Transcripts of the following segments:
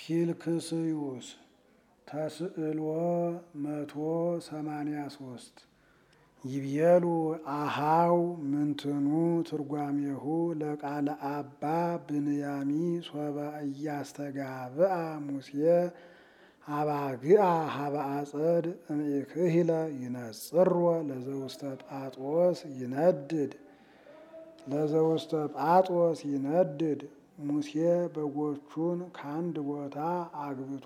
ፊልክስዩስ ተስዕልዎ መቶ ሰማንያ ሶስት ይቤሉ አሃው ምንትኑ ትርጓሜሁ ለቃለ አባ ብንያሚ ሶበ እያስተጋብአ ሙሴ አባግአ ሀበ አጸድ እምኢክሂለ ይነጽሮ ለዘውስተ ጳጦስ ይነድድ ለዘውስተ ጳጦስ ይነድድ ሙሴ በጎቹን ከአንድ ቦታ አግብቶ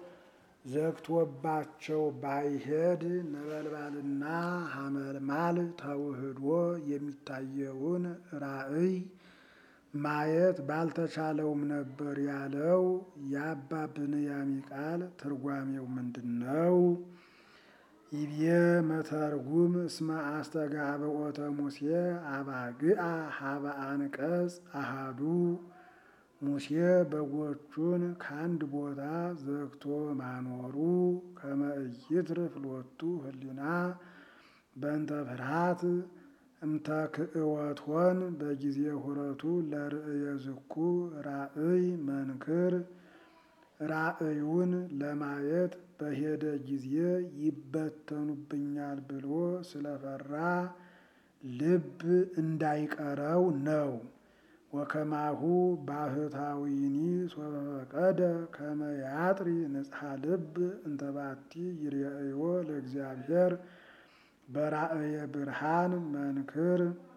ዘግቶባቸው ባይሄድ ነበልባልና ሐመልማል ተውህዶ የሚታየውን ራእይ ማየት ባልተቻለውም ነበር ያለው የአባ ብንያሚ ቃል ትርጓሜው ምንድን ነው? ይቤ መተርጉም እስመ አስተጋብኦተ ሙሴ አባግአ ሀበ አንቀጽ አሃዱ ሙሴ በጎቹን ከአንድ ቦታ ዘግቶ ማኖሩ ከመ ኢይትርፍ ሎቱ ህሊና በእንተ ፍርሃት እምተክእወቶን በጊዜ ሁረቱ ለርእየ ዝኩ ራእይ መንክር ራእዩን ለማየት በሄደ ጊዜ ይበተኑብኛል ብሎ ስለፈራ ልብ እንዳይቀረው ነው። ወከማሁ ባህታዊኒ ሶበ ፈቀደ ከመ ያጥሪ ንጽሐ ልብ እንተባቲ ይርአዮ ለእግዚአብሔር በራእየ ብርሃን መንክር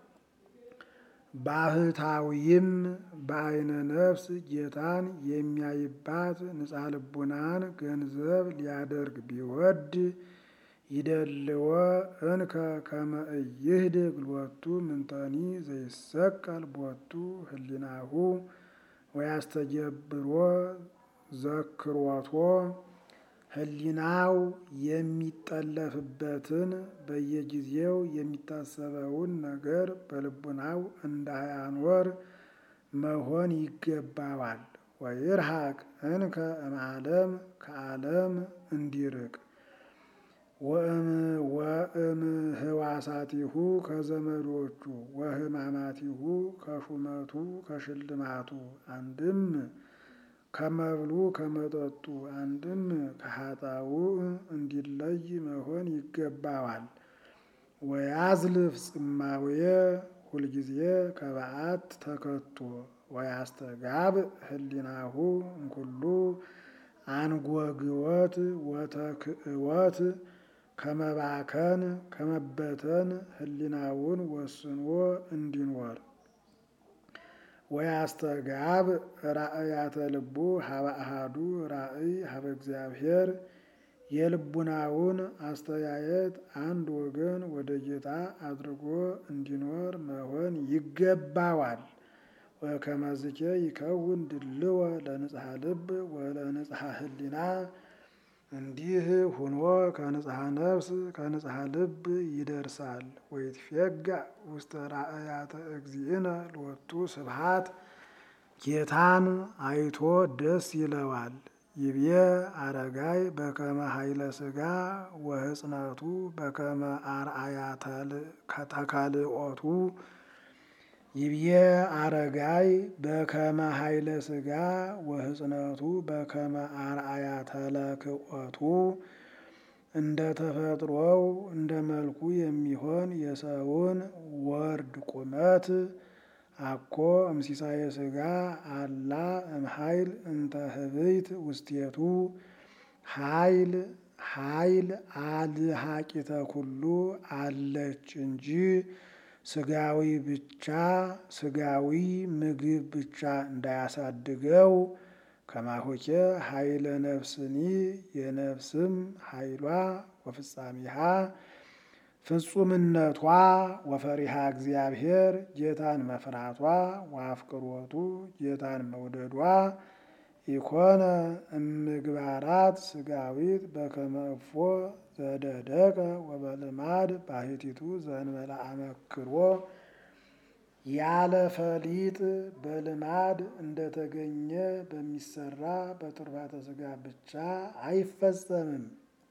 ባህታዊም በአይነ ነፍስ ጌታን የሚያይባት ንጽሐ ልቡናን ገንዘብ ሊያደርግ ቢወድ ይደልዎ እንከ ከመ ኢይህድግ ሎቱ ምንተኒ ዘይሰቀል ቦቱ ህሊናሁ ወያስተጀብሮ ዘክሮቶ ህሊናው የሚጠለፍበትን በየጊዜው የሚታሰበውን ነገር በልቡናው እንዳያኖር መሆን ይገባዋል። ወይርሃቅ እንከ እምዓለም ከዓለም እንዲርቅ ወእም ህዋሳቲሁ ከዘመዶቹ ወህማማቲሁ ከሹመቱ ከሽልማቱ አንድም ከመብሉ ከመጠጡ አንድም ከኃጣው እንዲለይ መሆን ይገባዋል። ወያዝልፍ ጽማዌ ሁልጊዜ ከበዓት ተከቶ ወያስተጋብ ህሊናሁ እምኩሉ አንጎግወት ወተክእወት ከመባከን ከመበተን ህሊናውን ወስኖ እንዲኖር ወያስተጋብ ራእያተ ልቡ ሀበ አሃዱ ራእይ ሀበ እግዚአብሔር የልቡናውን አስተያየት አንድ ወገን ወደ ጌታ አድርጎ እንዲኖር መሆን ይገባዋል። ወከመዝኬ ይከውን ድልወ ለንጽሐ ልብ ወለንጽሐ ህሊና እንዲህ ሁኖ ከንጽሐ ነፍስ ከንጽሐ ልብ ይደርሳል። ወይትፌጋ ውስተ ራእያተ እግዚእነ ሎቱ ስብሃት ጌታን አይቶ ደስ ይለዋል። ይቤ አረጋይ በከመ ኃይለ ሥጋ ወህጽነቱ በከመ አርአያ ተካልኦቱ ይብዬ አረጋይ በከመ ኃይለ ሥጋ ወህጽነቱ በከመ አርአያ ተለክኦቱ እንደ ተፈጥሮው እንደ መልኩ የሚሆን የሰውን ወርድ ቁመት አኮ እምሲሳየ ሥጋ አላ እምኃይል እንተ ህብይት ውስቴቱ ኃይል ኃይል አልሃቂተ ኩሉ አለች እንጂ ስጋዊ ብቻ ስጋዊ ምግብ ብቻ እንዳያሳድገው ከማሆኬ ኃይለ ነፍስኒ የነፍስም ኃይሏ ወፍጻሜሃ ፍጹምነቷ ወፈሪሃ እግዚአብሔር ጌታን መፍራቷ ወአፍቅሮቱ ጌታን መውደዷ ኢኮነ እምግባራት ስጋዊት በከመ እፎ ዘደደቀ ወበልማድ ባሕቲቱ ዘእንበለ አመክሮ ያለ ፈሊጥ በልማድ እንደተገኘ በሚሰራ በትሩፋተ ስጋ ብቻ አይፈጸምም።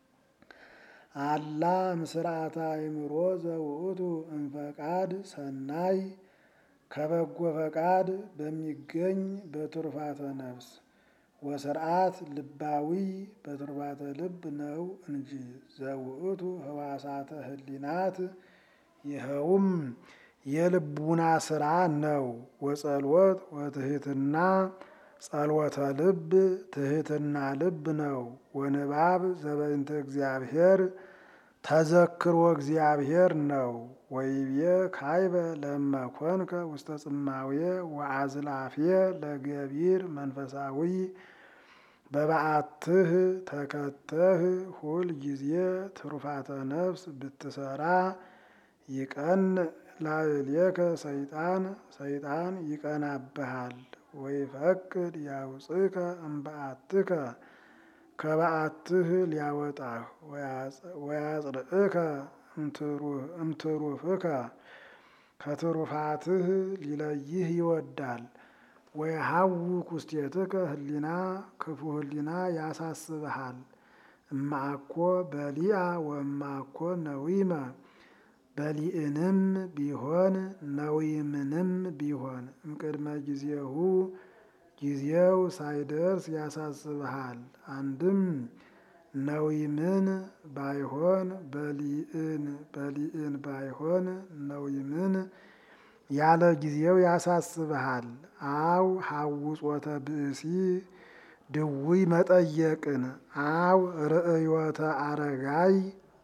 አላ ምስርዓተ አእምሮ ዘውእቱ እምፈቃድ ሰናይ ከበጎ ፈቃድ በሚገኝ በትሩፋተ ነፍስ ወስርዓት ልባዊ በትርባተ ልብ ነው እንጂ ዘውእቱ ህዋሳተ ህሊናት ይኸውም የልቡና ስራ ነው። ወጸልወት ወትህትና ጸልወተ ልብ ትህትና ልብ ነው። ወንባብ ዘበእንተ እግዚአብሔር ተዘክሮ እግዚአብሔር ነው። ወይቤ ካይበ ለመኮንከ ውስተ ጽማዌ ወአዝላፌ ለገቢር መንፈሳዊ በበዓትህ ተከተህ ሁል ጊዜ ትሩፋተ ነፍስ ብትሰራ ይቀን ላዕሌከ ሰይጣን ሰይጣን ይቀናብሃል። ወይፈቅድ ያውፅከ እምበዓትከ ከበዓትህ ሊያወጣህ ወያጽርዕከ እምትሩፍከ ከትሩፋትህ ሊለይህ ይወዳል። ወየሐውክ ውስቴትከ ህሊና ክፉ ህሊና ያሳስብሃል። እማአኮ በሊአ ወእማኮ ነዊመ በሊእንም ቢሆን ነዊምንም ቢሆን እምቅድመ ጊዜሁ ጊዜው ሳይደርስ ያሳስብሃል። አንድም ነዊምን ባይሆን በሊእን በሊእን ባይሆን ነዊምን ያለ ጊዜው ያሳስብሃል። አው ሐውጾተ ብእሲ ድውይ መጠየቅን አው ርእዮተ አረጋይ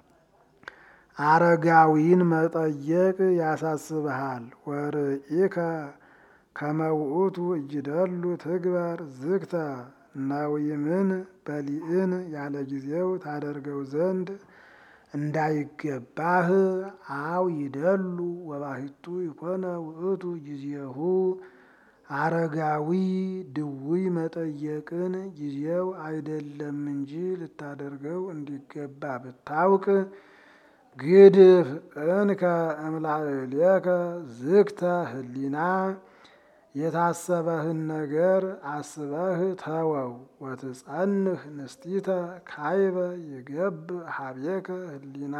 አረጋዊን መጠየቅ ያሳስብሃል። ወርኢከ ከመውእቱ እጅደሉ ትግበር ዝግተ ነዊምን በሊእን ያለ ጊዜው ታደርገው ዘንድ እንዳይገባህ አው ይደሉ ወባሕቱ ይኮነ ውእቱ ጊዜሁ አረጋዊ ድውይ መጠየቅን ጊዜው አይደለም እንጂ ልታደርገው እንዲገባ ብታውቅ ግድፍ እንከ እምላዕሌከ ዝግተ ህሊና የታሰበህን ነገር አስበህ ተወው። ወትጸንህ ንስቲተ ካይበ ይገብ ሀቤከ ህሊና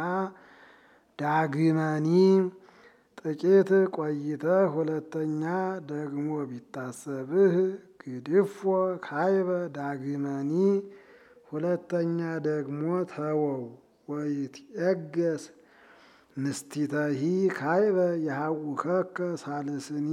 ዳግመኒ ጥቂት ቆይተህ ሁለተኛ ደግሞ ቢታሰብህ ግድፎ ካይበ ዳግመኒ ሁለተኛ ደግሞ ተወው። ወይትዔገስ ንስቲተሂ ካይበ የሐውከከ ሳልስኒ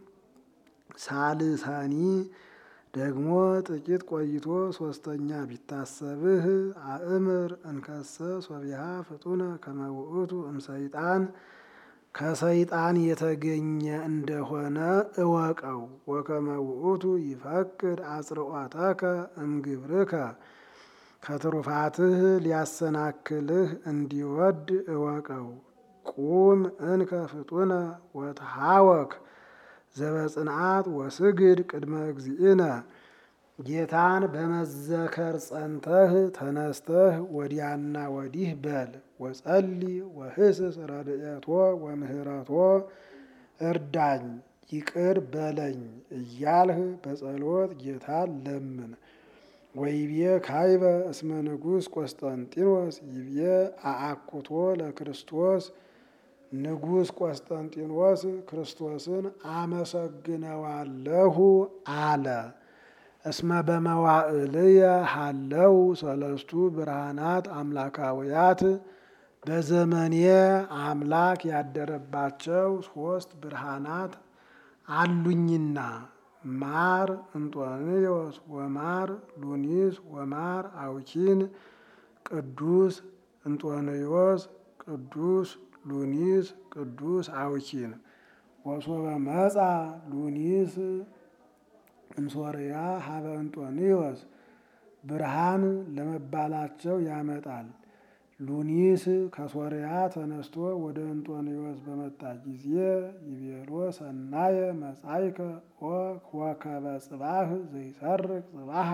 ሳልሳኒ ደግሞ ጥቂት ቆይቶ ሶስተኛ ቢታሰብህ አእምር እንከሰ ሶቢሃ ፍጡነ ከመውእቱ እምሰይጣን ከሰይጣን የተገኘ እንደሆነ እወቀው። ወከመ ውእቱ ይፈቅድ አጽርዖተከ እምግብርከ ከትሩፋትህ ሊያሰናክልህ እንዲወድ እወቀው። ቁም እንከ ፍጡነ ወተሃወክ ዘበጽንዓት ወስግድ ቅድመ እግዚእነ ጌታን በመዘከር ጸንተህ ተነስተህ ወዲያና ወዲህ በል። ወጸሊ ወህስስ ረድኤቶ ወምህረቶ እርዳኝ ይቅር በለኝ እያልህ በጸሎት ጌታን ለምን። ወይቤ ካይበ እስመ ንጉሥ ቆስጠንጢኖስ ይቤ አአኩቶ ለክርስቶስ ንጉሥ ቆስጠንጢኖስ ክርስቶስን አመሰግነዋለሁ አለ። እስመ በመዋዕልየ ሃለው ሰለስቱ ብርሃናት አምላካውያት በዘመኔ አምላክ ያደረባቸው ሶስት ብርሃናት አሉኝና ማር እንጦንዮስ ወማር ሉኒስ ወማር አውኪን ቅዱስ እንጦንዮስ ቅዱስ ሉኒስ ቅዱስ አውኪን ወሶበ መጻ ሉኒስ እምሶርያ ሀበ እንጦንዮስ ብርሃን ለመባላቸው ያመጣል። ሉኒስ ከሶርያ ተነስቶ ወደ እንጦንዮስ በመጣ ጊዜ ይቤሎ ሰናየ መጻይከ ወከበ ጽባህ ዘይሰርቅ ጽባሃ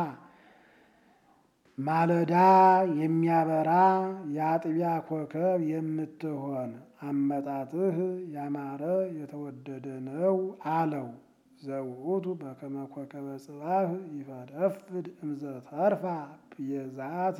ማለዳ የሚያበራ የአጥቢያ ኮከብ የምትሆን አመጣጥህ ያማረ የተወደደ ነው አለው። ዘውእቱ በከመ ኮከበ ጽባህ ይፈደፍድ እምዘተርፋ ብየዛት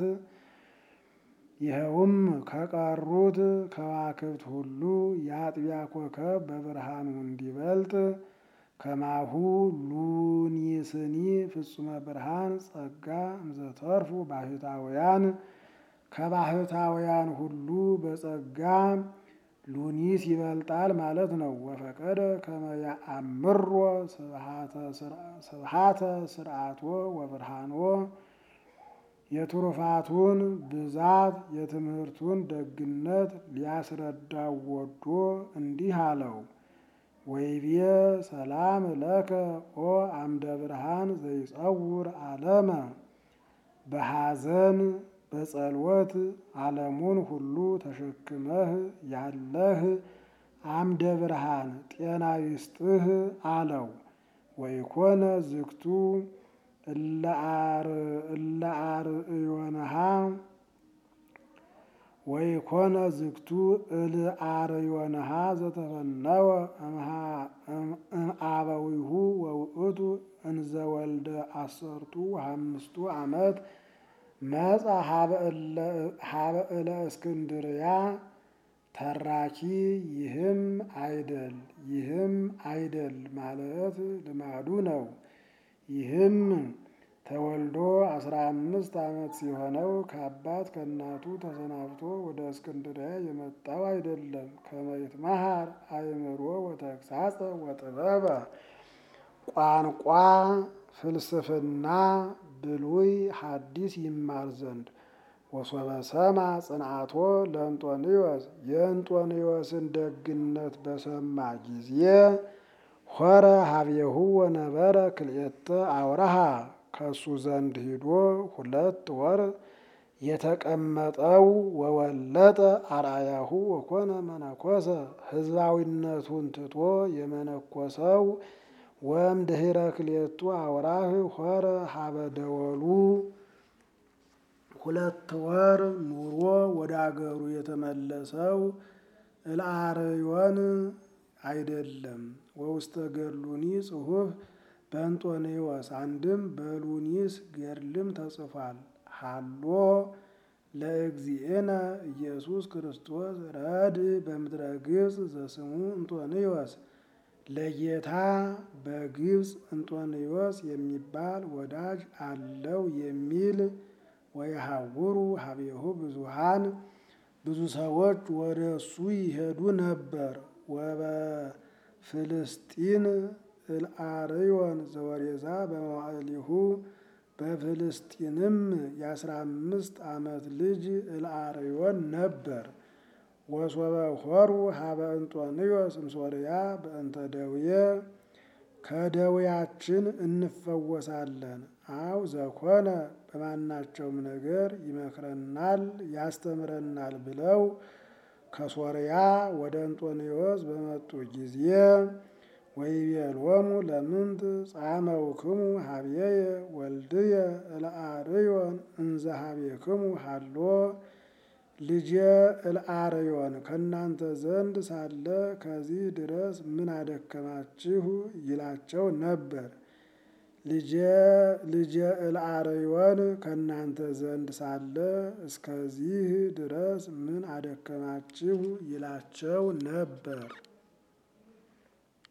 ይኸውም ከቀሩት ከዋክብት ሁሉ የአጥቢያ ኮከብ በብርሃኑ እንዲበልጥ ከማሁ ሉኒስኒ ፍጹመ ብርሃን ጸጋ እምዘተርፉ ባህታውያን ከባህታውያን ሁሉ በጸጋ ሉኒስ ይበልጣል ማለት ነው። ወፈቀደ ከመ ያአምሮ ስብሃተ ስርዓቶ ወብርሃኖ የትሩፋቱን ብዛት የትምህርቱን ደግነት ሊያስረዳው ወዶ እንዲህ አለው። ወይቤ ሰላም ለከ ኦ አምደ ብርሃን ዘይጸውር ዓለመ በሐዘን በጸልወት ዓለሙን ሁሉ ተሸክመህ ያለህ አምደ ብርሃን ጤና ይስጥህ አለው። ወይኮነ ዝግቱ እለ አርእዮንሃ ወይኮነ ዝግቱ እልአርዮንሃ ዘተፈነወ እምአበዊሁ ወውእቱ እንዘ ወልደ አሰርቱ ወአምስቱ ዓመት መጻ ሀበ እለ እስክንድርያ ተራኪ ይህም አይደል ይህም አይደል ማለት ልማዱ ነው። ይህም ተወልዶ አስራ አምስት ዓመት ሲሆነው ከአባት ከእናቱ ተሰናብቶ ወደ እስክንድርያ የመጣው አይደለም። ከመይት መሃር አእምሮ ወተግሳጸ ወጥበበ ቋንቋ ፍልስፍና ብሉይ ሐዲስ ይማር ዘንድ ወሶበ ሰማ ጽንዓቶ ለእንጦንዮስ የእንጦንዮስን ደግነት በሰማ ጊዜ ሆረ ሀቤሁ ወነበረ ክልኤተ አውራሃ ከሱ ዘንድ ሂዶ ሁለት ወር የተቀመጠው ወወለጠ አርአያሁ ወኮነ መነኮሰ ሕዝባዊነቱን ትቶ የመነኮሰው ወም ድኅረ ክልኤቱ አውራህ ሆረ ሀበ ደወሉ ሁለት ወር ኑሮ ወደ አገሩ የተመለሰው እልአርዮን አይደለም። ወውስተ ገድሉኒ ጽሑፍ በእንጦንዮስ አንድም በሉኒስ ገድልም ተጽፏል። ሃሎ ለእግዚእነ ኢየሱስ ክርስቶስ ረድ በምድረ ግብፅ ዘስሙ እንጦንዮስ ለጌታ በግብፅ እንጦንዮስ የሚባል ወዳጅ አለው የሚል ወየሐውሩ ሀቤሁ ብዙሃን ብዙ ሰዎች ወደ እሱ ይሄዱ ነበር። ወበፍልስጢን እልአርዮን ዘወሬዛ በመዋዕሊሁ በፍልስጢንም የአስራ አምስት ዓመት ልጅ እልአርዮን ነበር። ወሶበ ሆሩ ሀበ እንጦንዮስ እምሶርያ በእንተ ደውየ ከደዌያችን እንፈወሳለን አው ዘኮነ በማናቸውም ነገር ይመክረናል ያስተምረናል ብለው ከሶርያ ወደ እንጦንዮስ በመጡ ጊዜ ወይቤሎሙ ለምንት ጻመውክሙ ሀብየየ ወልድየ እልአርዮን እንዘ ሀቤክሙ ሃሎ ልጄ እልአርዮን ከእናንተ ዘንድ ሳለ ከዚህ ድረስ ምን አደከማችሁ? ይላቸው ነበር። ልጄ እልአርዮን ከእናንተ ዘንድ ሳለ እስከዚህ ድረስ ምን አደከማችሁ? ይላቸው ነበር።